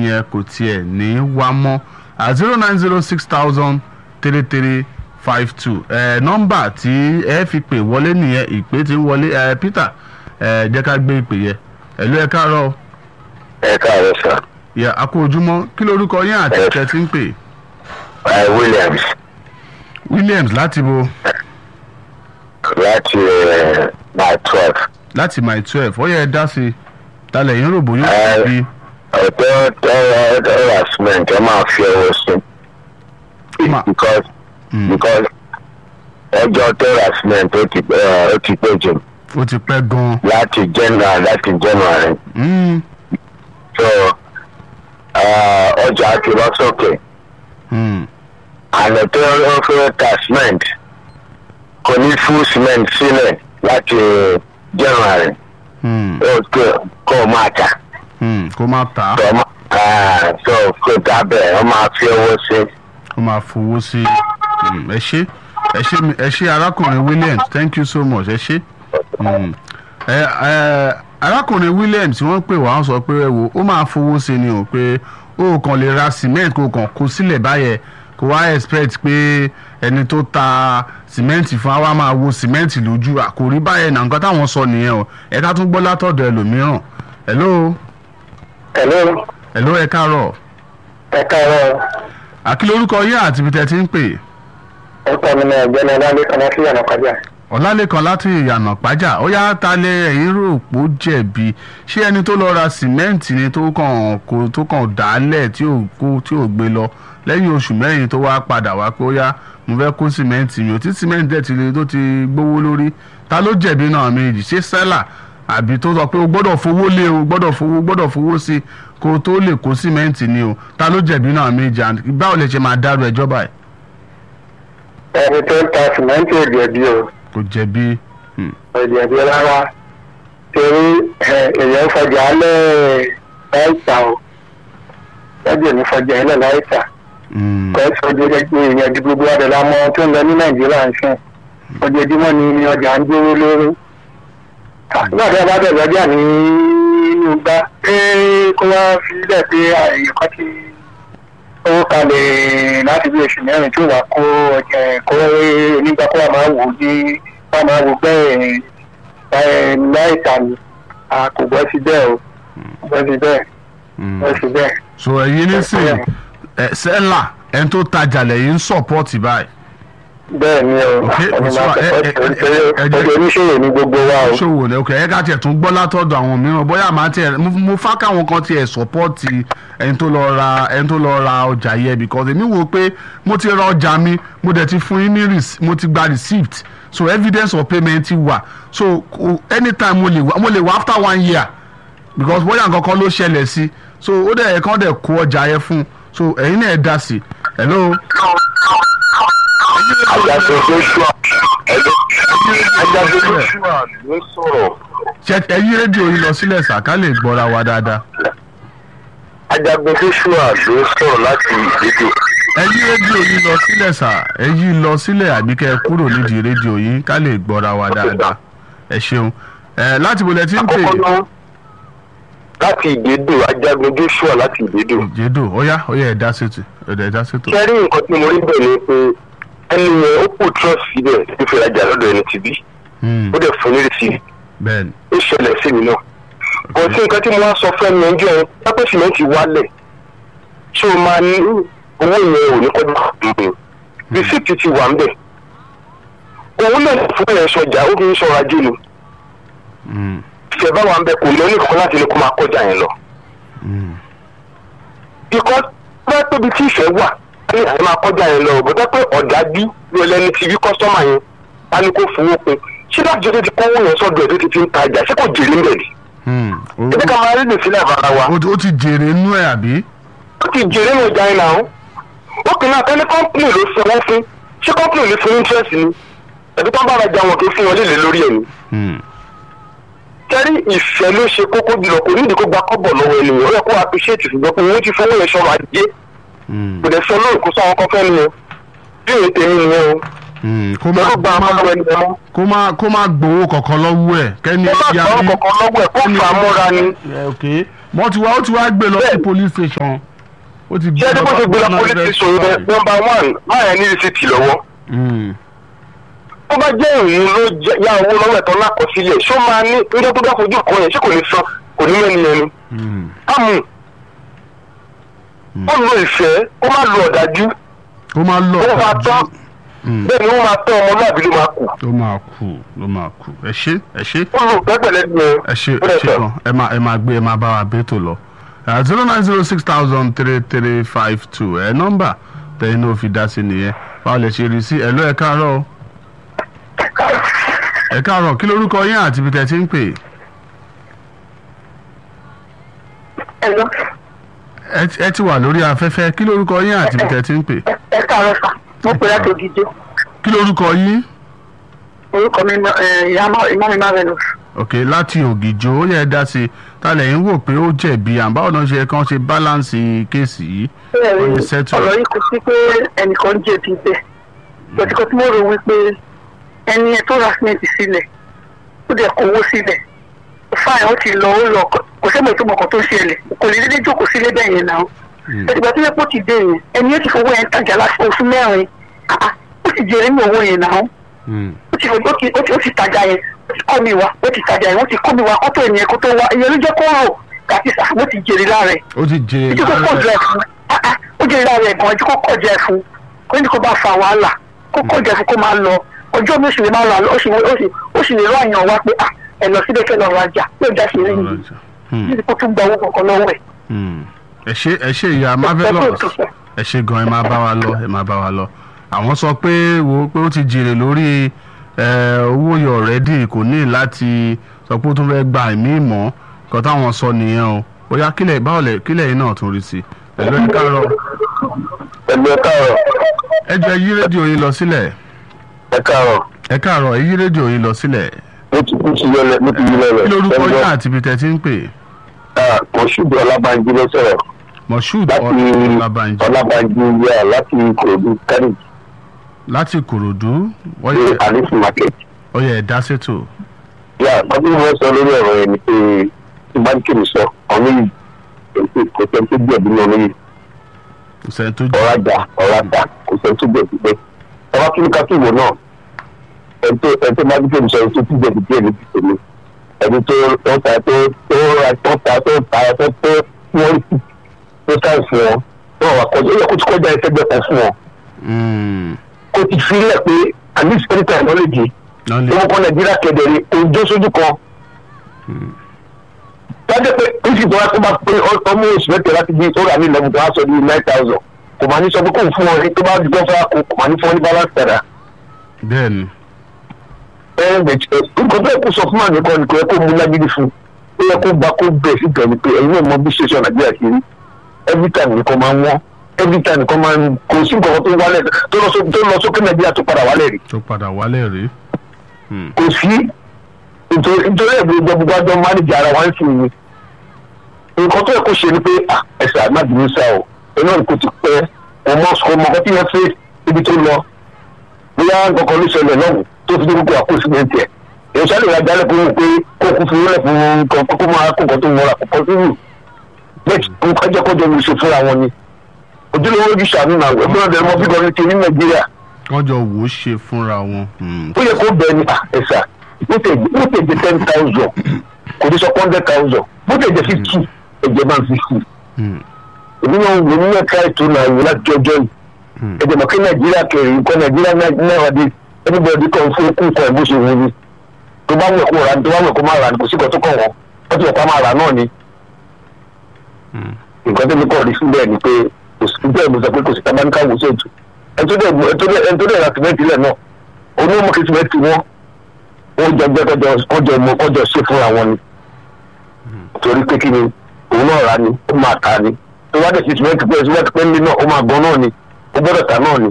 yẹn kò tiẹ̀ ní wá mọ́ zero nine zero six thousand three three five two nọ́mbà tí ẹ fi pè wọlé nìyẹn ìpè tí ń wọlé ẹ Peter ẹ jẹ́ ká gbé ìpè yẹn ẹ̀lú ẹ káàárọ̀ o. ẹ káàárọ̀ sà yẹ àkó ojúmọ́ kí lorúkọ yín àti Ẹ. ẹ̀tẹ̀ tí ń pè ẹ Williams Williams láti bo láti ẹ my twelve láti my twelve ó yẹ ẹ dá sí i talẹ̀ yín rògbò yóò Ẹ. fi ọ̀tọ̀ tọ́wọ́ tọ́wọ́ cement ẹ máa fi ọwọ́ sí Ma- because Mm. because ẹjọ́ tọ́wọ́ cement ó ti ẹ, ó ti pé jù ó ti pẹ́ gan-an. láti January láti January Mm, so ẹ, ọjà ti lọ sókè mm, àná tó ń fẹ́ ta cement kò ní fún cement sílẹ̀ láti January mm, ó tó kó o máa tà. mm, kó má tà á tọmọ aa so kó dábẹ́ ọ máa fi owó sí. kó máa fowó sí mm, ẹ ṣé ẹ ṣé mi- ẹ ṣé arákùnrin Williams thank you so much ẹ ṣé. Mm. ẹ ẹ arákùnrin Williams wọ́n pè wá wọ́n sọ pé ẹ wo ó máa fowó sí ni o pé ó kàn lè ra cement kó kàn kó sílẹ̀ báyẹn kó wá expect pé ẹni tó ta cement fún wa máa wo cement lójú àkòrí báyẹn náà nǹkan táwọn sọ nìyẹn o ẹ ká tún gbọ́ látọ̀dọ̀ ẹlòmíràn hello hello hello ẹ káàárọ̀ ẹ káàárọ̀ àkí lórúkọ yín àti ibi tẹ́ ti ń pè ẹ kọ́ mi náà ọ̀gbẹ́ni ọlálẹ́ kan láti yànnà kájà. ọ̀làlẹ́kan láti ìyànà pàjá ó yá ta lé ẹ̀yìn rò pó jẹ̀bi ṣé ẹni tó lọ ra sìmẹ́ǹtì ni tó kàn kó tó kàn dálẹ̀ tí ò kó tí ò gbé lọ lẹ́yìn oṣù mẹ́rin tó wá padà wá pé ó yá mo fẹ́ kó sìmẹ́ǹtì mi ò tí sìmẹ́ǹtì dẹ̀ ti le tó ti gbówó lórí ta ló jẹ̀bi náà méjì ṣé sẹ́là àbí tó sọ pé o gbọ́dọ̀ fowó lé o gbọ́dọ̀ fowó gbọ́dọ̀ fowó sí kó o tó lè kó sìmẹ́ǹtì ni o ta ló jẹ̀bi náà méjì and báwo lè ṣe máa dárò ẹjọ́ báyìí ẹni tó ń ta sìmẹ́ǹtì ò jẹ̀bi o kò jẹ̀bi hmm, ò jẹ̀bi rárá torí ẹ, èèyàn fọjà alẹ́ láìta o lọ́jọ́ ní fọjà alẹ́ láìta hmm, kọ́ sọ́jọ́ èèyàn di gbogbo adẹ̀ la mọ tó ń lọ ní nàìjíríà ń sìn ojoojúmọ́ ni ọjà ń dúró lórí. nígbà tí a bá bẹ̀rẹ̀ ọjà ní inú gbá pé kó wá fi lẹ̀ pé èèyàn kan ti owó kalẹ̀ láti bí oṣù mẹ́rin tí ó wà kó ọjà kó onígbà kó wà máa wò ó ní wà máa wò bẹ́ẹ̀ ẹ̀ láìta ni a kò gbọ́ sí bẹ́ẹ̀ o gbọ́ sí bẹ́ẹ̀ hmm. gbọ́ sí bẹ́ẹ̀. so ẹ̀yin nísìnyí ẹ sẹ́là ẹni tó tajà lẹ́yìn ń sọ̀pọ̀tì báyìí bẹ́ẹ̀ ni o Ok, ọ̀nà so, máa ẹ- ẹ- ẹ- ẹ- ẹ- tẹ̀kọ́ ọjọ́ oníṣòwò ní gbogbo wa o. ṣòwò ní ok ẹ ká tiẹ̀ tún gbọ́ látọ̀dọ̀ àwọn mìíràn bóyá màá tiẹ̀ mo- mo fá káwọn kan tiẹ̀ sọ̀pọ̀tì ẹni tó lọ ra ẹni tó lọ ra ọjà yẹ because èmi wò pé mo ti ra ọjà mi mo dẹ̀ ti fún yín ní rec- mo ti gba receipt so evidence of payment ti wà so kò- anytime mo lè wá mo lè wá after one year because bóyá nǹkan kan ló ṣẹlẹ̀ sí so ó dẹ̀ ẹ̀kan dẹ̀ kó ọjà yẹn fún so ẹ̀yin náà ẹ̀ dá sí hello. àjàgbé joshua àjàgbé joshua ló sọ̀rọ̀ ṣe ẹ yí rédíò yìí lọ sílẹ̀ sà ká lè gbọ́ra wa dáadáa. àjàgbé joshua ló sọ̀rọ̀ láti ìdíje. ẹ yí rédíò yìí lọ sílẹ̀ sà ẹ yí lọ sílẹ̀ àbí kẹ́ ẹ kúrò nídìí rédíò yìí ká lè gbọ́ra wa dáadáa. ẹ ṣeun ẹ láti bolẹ̀ tí ń pè àkọ́kọ́ náà láti ìdédò àjàgbé joshua láti ìdédò. jẹ́dò ọ̀yá ọ̀yá ẹ̀ dá sétò ẹ̀ dá sétò. kẹ́rí nǹkan tí mo rí bẹ̀ ni pé ẹni yẹn ó kù trust síbẹ̀ tó fi rajà lọ́dọ̀ ẹni tìbí Hmm, ó dẹ̀ fún ní rìsíìtì bẹ́ẹ̀ni ó ṣẹlẹ̀ sí mi náà. kò sí nǹkan tí mo wá sọ fún ẹni ẹjọ́ yẹn pápẹ́ sìmẹ́ǹtì wálẹ̀ ṣé o máa ní owó yẹn ò ní kọjá ìgbìn rìsíìtì ti wà ń bẹ̀. òun náà fún ẹ̀ sọjà ó fi ń sọra jù ni Hmm, ìṣẹ̀ bá wà ń bẹ̀ kò ní oníkan láti ní kó máa kọjá yẹn lọ. hmm, because bá tóbi tí ìfẹ́ wà ní àyè máa kọjá yẹn lọ bó tẹ́ pé ọ̀dájú ló lẹ́ni ti rí kọ́sọ́mà yẹn á ní kó fowó pin ṣé láti jẹ́ tó ti kówó yẹn sọ́dọ̀ ẹ̀ tó ti fi ń tajà ṣé kò jèrè ń bẹ̀ ni. hmm. ẹ jẹ́ ká máa rí nìsílẹ̀ àbára wa. ó ó ti jèrè inú ẹ̀ àbí. ó ti jèrè ní ọjà iná o ó kì í náà kẹ́ni kọ́ńpìnì ló sanwó fún ṣé kọ́ńpìnì ló fún interest ni ẹ̀bí tó ń bára jà wọn kì í fún wọn léèlé lórí ẹ̀ ni. Hmm, kẹ́rí ìfẹ́ ló ṣe kókó jùlọ kò nídìí kó gba kọ́bọ̀ lọ́wọ́ ènìyàn ó yẹ kó appreciate ṣùgbọ́n pé wọ́n ti fowó yẹn sọ̀rọ̀ ajé hmm, kò dẹ̀ sọ lóòkù sáwọn kan fẹ́ nìyẹn bí èyí tèmi nìyẹn o hmm. kó má lọ́dún gba àmọ́ ẹni mọ́ kó má kó má gbowó kankan lọ́wọ́ ẹ̀ kẹ́ni ó má ya gbọ́ bí- kọ̀ọ̀kan lọ́wọ́ ẹ̀ kó fà á mọ́ra ni ẹ, ok wọ́n ti wá ó ti wá gbé lọ sí Bẹ́ẹ̀. police station ó ti ṣé ẹni bó ṣe gbé lọ police station yẹn nọmba one máyà ní rìsíìtì lọ́wọ́ Mm, tó bá jẹ́ òun ló jẹ́- yá owó lọ́wọ́ ẹ̀tọ́ lákọsílẹ̀ ṣó máa ní nígbà tó bá fojú kan yẹn ṣé kò ní san kò ní mẹ́ni ẹni. mm, ámù ó lo ìfẹ́ ó má lo ọ̀dájú ó máa lọ ó máa tán Mm, bẹ́ẹ̀ ni ó máa tán ọmọlúwàbí ló máa kù ó máa kú ló máa kú ẹ ṣé ẹ ṣé ó lo pẹ́pẹ́lẹ́ ní ẹ. ẹ ṣé ẹ ṣé gan ẹ máa ẹ máa gbé ẹ máa bá wa bẹ́ẹ̀ tó lọ zero nine zero six thousand three three five two ẹ nọ́mbà tẹ̀yìn náà fi dá sí nìyẹn báwo lè ṣe rí sí ẹ ló ẹ káàárọ̀ o. ẹ káàárọ̀ kí lorúkọ yín àti ibi tẹ́ ti ń pè Ẹ̀lọ́, ẹ ti- ẹ ti wà lórí afẹ́fẹ́ kí lorúkọ yín àti ibi tẹ́ ti ń pè ẹ káàárọ̀ sà, mo pè láti Ògìjó. kí lorúkọ yín Orúkọ mi ìyá mi Marvelous. ok láti ògìjò ó yẹ ẹ dá sí i ta lẹ́yìn wò pé ó jẹ̀bi àbáwọn náà ṣe kàn ṣe báláǹsì kéèsì yìí Bẹ́ẹ̀ Wọ́n ni ti settle. ọ̀rọ̀ yìí kò sí pé ẹnìkan jẹ̀bi bẹ́ẹ̀. Lọ́tíkọ́ tí mo rò wípé ẹni ẹ tó ra símẹ́ǹtì sílẹ̀ ó dẹ̀ kó owó sílẹ̀. Fáìn ó ti lọ ó lọ kò sẹ́mi tó mọ̀kàn tó ń ṣẹlẹ̀ kò lè dédé jókòó sílé bẹ́ẹ̀ yẹn náà. Mm. Ẹ̀dìgbà tó yẹ kó ti dé yẹn ẹni yẹn ti fowó yẹn tajà láti oṣù mẹ́rin. Ah, ah, Ó ti jèrè ní owó yẹn náà Mm, ó ti ó ti ó ti ó ti tajà yẹn ó ti kọ́ mi wá ó ti tajà yẹn ó ti kọ́ mi wá kọ́tọ̀ ènìyàn kó tó wá ìyẹn ló jẹ́ kó rò kàti sà ó ti jèrè lára ẹ̀ ó ti jẹ ojú kó kọ̀ jẹ́ fún ah, ah, ó jèrè lára ẹ̀ gan ojú kó kọ̀ jẹ́ fún kó ní kó bá fa wàhálà kó kọ̀ jẹ́ fún kó máa lọ ọjọ́ mi ó sì lè máa lọ ó sì ó sì ó sì lè rọ àyàn wá pé ah ẹ lọ síbẹ̀ kẹ́ lọ rajà yóò já sí rí yìí Mm, títí kó tún gba owó kankan lọ́wọ́ ẹ̀. mm. ẹ ṣé ẹ ṣé ìyá marvelous ẹ ṣé gan ẹ máa bá wa lọ ẹ máa bá wa lọ àwọn sọ pé wo pé ó ti jèrè lórí ẹ, owó yọ ọ̀rẹ́dì kò ní láti sọ pé ó tún fẹ́ gba ẹ̀mí ìmọ̀ nǹkan táwọn sọ nìyẹn o ó yá kílẹ̀ báwo lẹ̀ kílẹ̀ yìí náà tún rí sí i ẹ̀lú ẹ̀ káàárọ̀ ẹ̀lú ẹ káàárọ̀ ẹ jọ yí rédíò yín lọ sílẹ̀ ẹ káàárọ̀ ẹ káàárọ̀ ẹ yí rédíò yín lọ sílẹ̀ mo ti mo ti yọlẹ mo ti yọlẹ kí lorúkọ yín àti ibi tẹ́ ti ń pè mo ṣùgbọ́n ọlábànjí ló sọ̀rọ̀ moshood láti ọlábànjí ọlábànjí yà láti ìkòròdú kárì láti ìkòròdú wọ́n ní yẹ àlífù market. ó yẹ ẹ̀dá ṣètò yà ọdún wọn sọ lórí ọ̀rọ̀ yẹn ni pé tí báńkì mi sọ ọ̀nà yìí kò tẹ́ tó gbẹ̀bí náà lóyè kò sẹ́ni tó jẹ́ ọ̀rajà ọ̀rajà kò tẹ́ tó gbẹ̀bí pé ọba kí ní kákìwò náà ẹni tó ẹni tó báńkì mi sọ ẹni tó tó gbẹ̀bí díẹ̀ ní tìtẹ̀lé ẹni tó tó ta tó tó ra tó ta tó ta tó tó wọ́n rí tó sáì fún wọn wọn wà kọjá ó yẹ kó ti kọjá ẹsẹ̀gbẹ̀ kan fún wọn Mm, kó ti fi lẹ̀ pé at least anytime wọ́n lè di náà lè wọn kọ nàìjíríà kẹdẹrẹ ojú sójú kan tọ́jú pé oṣù tó wá tó bá pé ọmọ oṣù mẹ́tẹ̀ẹ́ láti di tó rà ní eleven tó wá sọ ní nine thousand kò máa ní sọ pé kò fún wọn ní tó bá dùgbọ́n fún wa kò kò máa ní fún wọn ní balance padà. bẹ́ẹ̀ ni ẹ ẹ nǹkan tó yẹ kó sọ fún àmì kan nìkan yẹ kó mú lágídí fún ó yẹ kó gba kó bẹ̀ sí gan ni pé ẹ̀yin náà mọ bí ṣe sọ nàìjíríà kiri every time nìkan máa ń wọ́n every time nìkan máa ń kò sí nǹkan tó wálẹ̀ tó lọ sókè tó lọ sókè nàìjíríà tó padà wálẹ̀ rí tó padà wálẹ̀ rí kò sí nítorí nítorí ẹ̀bùn ìjọba gbogbo àjọ mánéjì ara wa ń sìn ní nǹkan tó yẹ kó ṣe ni pé ah, ẹsẹ̀ àgbàdìmí sá o iná kò ti pẹ́ ọmọ ọmọ ọkọ tí wọ́n fẹ́ ibi tó lọ bóyá nǹkan ló ṣẹlẹ̀ lọ́wọ́ tó fi dé gbogbo àkóso ní tiẹ̀ èyí sáré ìwà jálẹ̀ kó wù pé kó kú fún ilẹ̀ fún nǹkan kókó máa kó nǹkan tó ń wọra kókó tó wù bẹ́ẹ̀ nǹkan jẹ́ kọjọ mi ṣe fúnra wọn ni ojúlówó ojú sàmì náà ẹgbẹ́ ọ̀dẹ̀ mọ́ bí gọ́ọ̀mù ti ní nàìjíríà wọ́n jọ wò ó ṣe fúnra wọn. Mm, ó yẹ kó bẹ́ẹ̀ ni ah, ẹ̀sà bó tẹ̀ bó tẹ̀ jẹ́ ten thousand kò ní sọ hundred thousand bó tẹ̀ jẹ́ fifty ẹ̀jẹ̀ máa ń fifty mm, èmi náà wò ní ẹ̀ka ètò náà wò láti ọjọ́ yìí mm. ẹ̀jẹ̀ mọ̀ kí nàìjíríà kẹrin nǹkan nàìjíríà náà dé everybody kan fún okùn kan ẹ̀ bó ṣe wù ní tó bá wẹ̀ kó rà ní tó bá wẹ̀ kó má rà ní kò sí kan tó kàn wọ́n wọ́n ti wẹ̀ ká máa rà náà ni Mm. nǹkan tó ní kọ́ rí síbẹ̀ ni pé kò sí bẹ́ẹ̀ mo sọ pé kò sí tabaníkà wò sí ètò ẹni tó dẹ̀ ẹni tó dẹ̀ ẹni tó dẹ̀ ra sìmẹ́ntì lẹ̀ náà onímọ̀ kí sìmẹ́ntì wọn wọ́n jọ gbẹ́ kọjọ kọjọ mọ kọjọ ṣe fúnra wọn ni torí pé kí ni òun náà rà ni ó máa ta ni tó bá dẹ̀ sí sìmẹ́ntì pé sìmẹ́ntì pé nílé náà ó máa gan náà ni ó gbọ́dọ̀ ta náà ni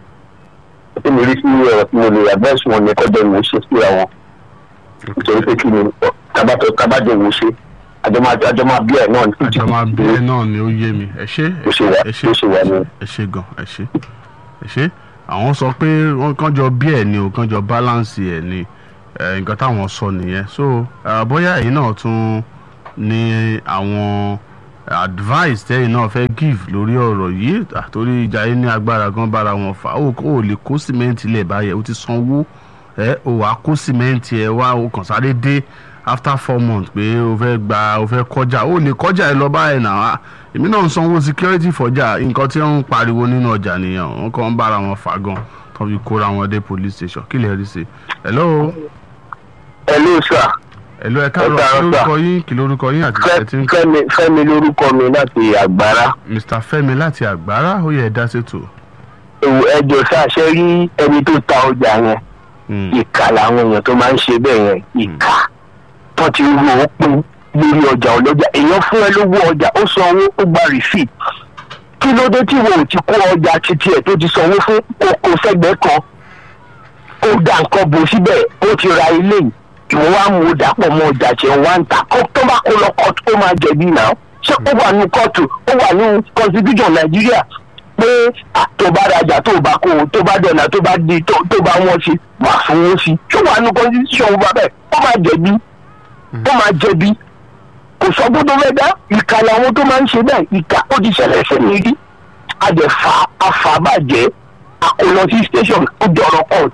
ó mi rí sí ọ̀rọ̀ tí mo lè advice wọn ni kọjọ ìwò ṣe síra wọn nítorí pé kí ni tabatọ tabajọ ìwò ṣe àjọ máa àjọ máa bí ẹ̀ náà ní àjọ máa bẹ́ẹ̀ náà ni ó yé mi ẹ ṣé Bó ṣe wà- ẹ ṣé bó ṣe wà ni. ẹ ṣé gan ẹ ṣé ẹ ṣé àwọn sọ pé wọ́n kàn jọ bí ẹ̀ ni o kàn jọ balance ẹ̀ ni ẹ̀, nǹkan táwọn sọ nìyẹn so ah, bóyá ẹ̀yin náà tún ni àwọn advice tẹ́yìn náà fẹ́ give lórí ọ̀rọ̀ yìí àtòrí ìjà yìí ní agbára gan bára wọn fà ó ò lè kó sìmẹ́ǹtì lẹ̀ báyẹn ó ti sanwó ẹ ò wá kó sìmẹ́ǹtì ẹ wá o kàn sáré dé after four months pé o fẹ́ gba o fẹ́ kọjá o lè kọjá ẹ lọ báyìí náà èmi náà ń sanwó security fọjà nǹkan tí wọ́n ń pariwo nínú ọjà nìyẹn wọ́n kàn ń bára wọn fà gan tó fi kóra wọn dé police station kí lè rí sí hello hello sir hello ẹ káàárọ̀ Ẹ káàárọ̀, kí sir. lórúkọ yín kí lórúkọ yín àti Fẹ́- ìṣẹ́ tí ń fẹ́mi fẹ́mi lórúkọ mi láti àgbára mr fẹ́mi láti àgbára ó yẹ ẹ dá sétò. Èwo, ẹjọ sáṣẹ rí ẹni tó ta ọjà yẹn Mm, ìkà làwọn èèyàn tó máa ń ṣe bẹ́ẹ̀ yẹn ìkà tó ti rú owó pín lórí ọjà ọlọ́jà èèyàn fún ẹ lówó ọjà ó sanwó ó gba receipt kí ló dé tí wo ò ti kó ọjà títí ẹ̀ tó ti sanwó fún kókó sẹ́gbẹ̀ẹ́ kan ó da nǹkan bò síbẹ̀ ó ti ra ilé yìí ìwọ wá mú o dàpọ̀ mọ́ ọjà tí ẹ̀ wá ń tà kó tó bá kó lọ kóòtù ó máa jẹ̀bi náà ṣé ó wà ní kóòtù ó wà ní constitution nàìjíríà pé à, tó bá rajà tó bá kó o tó bá dọ̀nà tó bá di tó tó bá wọ́n sí wà fún wọn sí ṣé wà ní constitution wọn bẹ́ẹ̀ ó máa jẹ̀bi ó máa jẹ̀bi kò sọ́gbọ́n tó fẹ́ dá ìkà làwọn tó máa ń ṣe bẹ́ẹ̀ ìkà ó ti ṣẹlẹ̀ sẹ́ni rí àdẹ̀fà àfàbàjẹ́ àkọlọ sí station ó dọ̀rọ̀ court.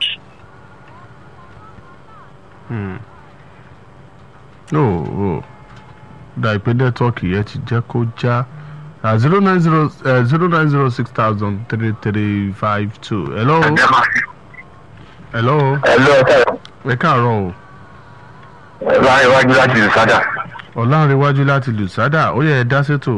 mm. ó ó da ìpè nẹ́tíwọ́ọ̀kì yẹn ti jẹ́ kó já zero nine zero zero nine zero six thousand three three five two hello hello ẹ lọ ẹ ẹ káàárọ̀ o ẹ bá iwájú láti ìsádà. ọ̀làǹrẹ̀wájú láti lùsádà ó yẹ ẹ dá sétò.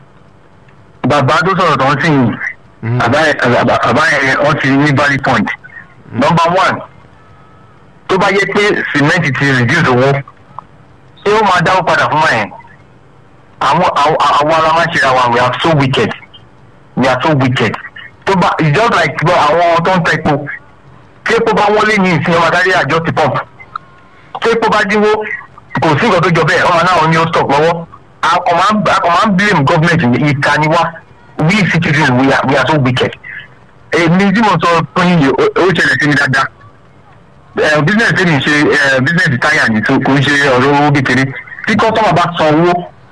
bàbá tó sọ̀rọ̀ tó ń sìn yìí Mm, bàbá yẹn bàbá- bàbá yẹn wọ́n ti ní valid point. number one tó bá yẹ pé cement ti reduce owó ṣé ó máa dáwó padà fún ẹ̀ àwọn àwọn àwọn ará máa ń ṣe ra wa we are so wicked we are so wicked tó bá it's just like bọ́ àwọn tó ń ta epo tí epo bá wọlé ní ìsìn ọmọ adarí àjọ ti pump tí epo bá dínwó kò sí nǹkan tó jọ bẹ́ẹ̀ ọmọ náà ní ó stop lọ́wọ́ akọ̀ máa ń akọ̀ máa ń blame government ní ìka ni wá we citizens we are we are so wicked èmi tí mo sọ fún yín yìí ó- ó ṣẹlẹ̀ sí mi dáadáa ẹ business tí mi ṣe ẹ business táyà ní so kò ń ṣe ọ̀rọ̀ owó kékeré tí customer bá san owó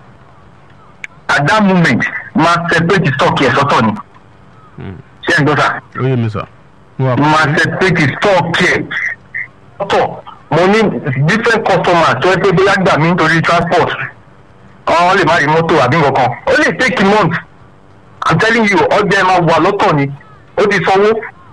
at that moment máa separate stock yẹn sọ́tọ̀ ni Mm. ṣé ẹ̀ ń gbọ́ sà ó yẹ mi sà. mo wà máa pẹ̀lú. separate stock yẹn sọ́tọ̀ mo ní different customers tó yẹ pé bóyá gbà mí nítorí transport wọ́n lè má rí mọ́tò àbí nǹkan kan ó lè take a month i'm telling you ọjà ẹ máa wà lọ́tọ̀ ni ó ti sanwó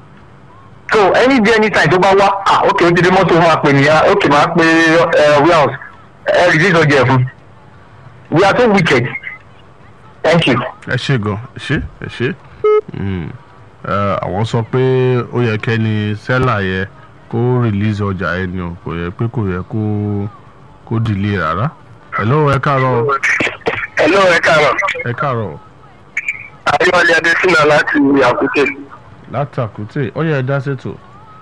so any day anytime tó bá wá ah ok ó ti dé mọ́tò ó máa pè nìyà ok máa pe ẹ warehouse ẹ release ọjà ẹ fún we are so wicked thank you. ẹ ṣe gan ẹ ṣe ẹ ṣe Mm. Ẹ, àwọn sọ pé ó yẹ kẹ́ni sẹ́là yẹ kó release ọjà yẹn ni o kò yẹ pé kò yẹ kó kó delay rárá. hello ẹ káàárọ̀ hello ẹ káàárọ̀ ẹ káàárọ̀ ayọ́lẹ̀ adésínà láti àkútè. látàkùtè ó yẹ ẹ dá sétò.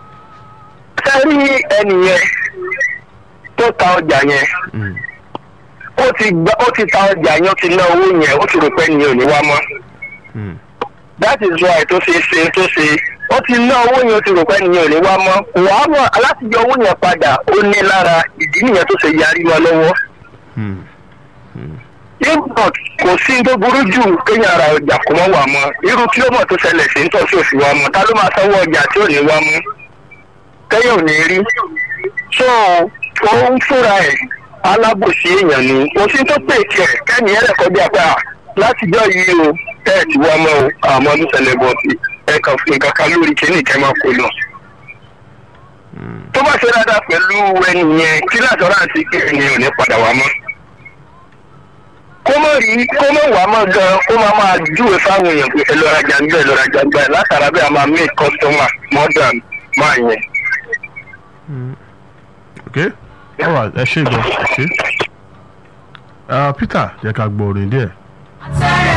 sẹ́rí ẹnì yẹn tó ta ọjà yẹn Mm. ó ti gba ó ti ta ọjà yẹn ó ti ná owó yẹn ó ti rò pé ẹnìyẹn ò ní wá mọ́ Mm. that is why tó ṣe ṣe tó ṣe ó ti ná owó yẹn ó ti rò pé ẹnìyẹn ò ní wá mọ́ wàá mọ̀ alátijọ́ owó yẹn padà ó ní lára ìdí nìyẹn tó ṣe yarí wọn lọ́wọ́ Mm. import kò sí tó burú jù kéèyàn ara ọjà kò mọ́ wà mọ́ irú kí ló mọ̀ tó ṣẹlẹ̀ sí ń tọ́ sí òsì wa mọ́ ta ló máa sanwó ọjà tí ò ní wá mọ́ kẹ́yìn ò ní rí so òun fúnra ẹ̀ alábòsí èèyàn ni kò sí tó pè tiẹ̀ kẹ́ni ẹ̀rẹ̀ kọjá pé à látijọ́ yìí o tẹ́ ẹ̀ ti wá mọ́ o àmọ́ ọdún ṣẹlẹ̀ bọ̀ sí ẹ kàn fún nǹkan kan lórí kíní kẹ́ máa kó lọ. tó bá ṣe dáadáa pẹ̀lú ẹni yẹn kí láṣọ́ráǹsì kí ẹni ò ní padà wá mọ́ kó mọ̀ rí kó mọ̀ wá mọ̀ gan kó máa máa júwe fáwọn èèyàn pé ẹlọ́rajà ń bẹ̀ ẹlọ́rajà ń bẹ̀ látara bẹ́ẹ̀ a máa make customer more than máa yẹn. ok alright ẹ ṣe gan ẹ ṣe. Ah, peter jẹ́ ká gbọ́ orin díẹ̀. Say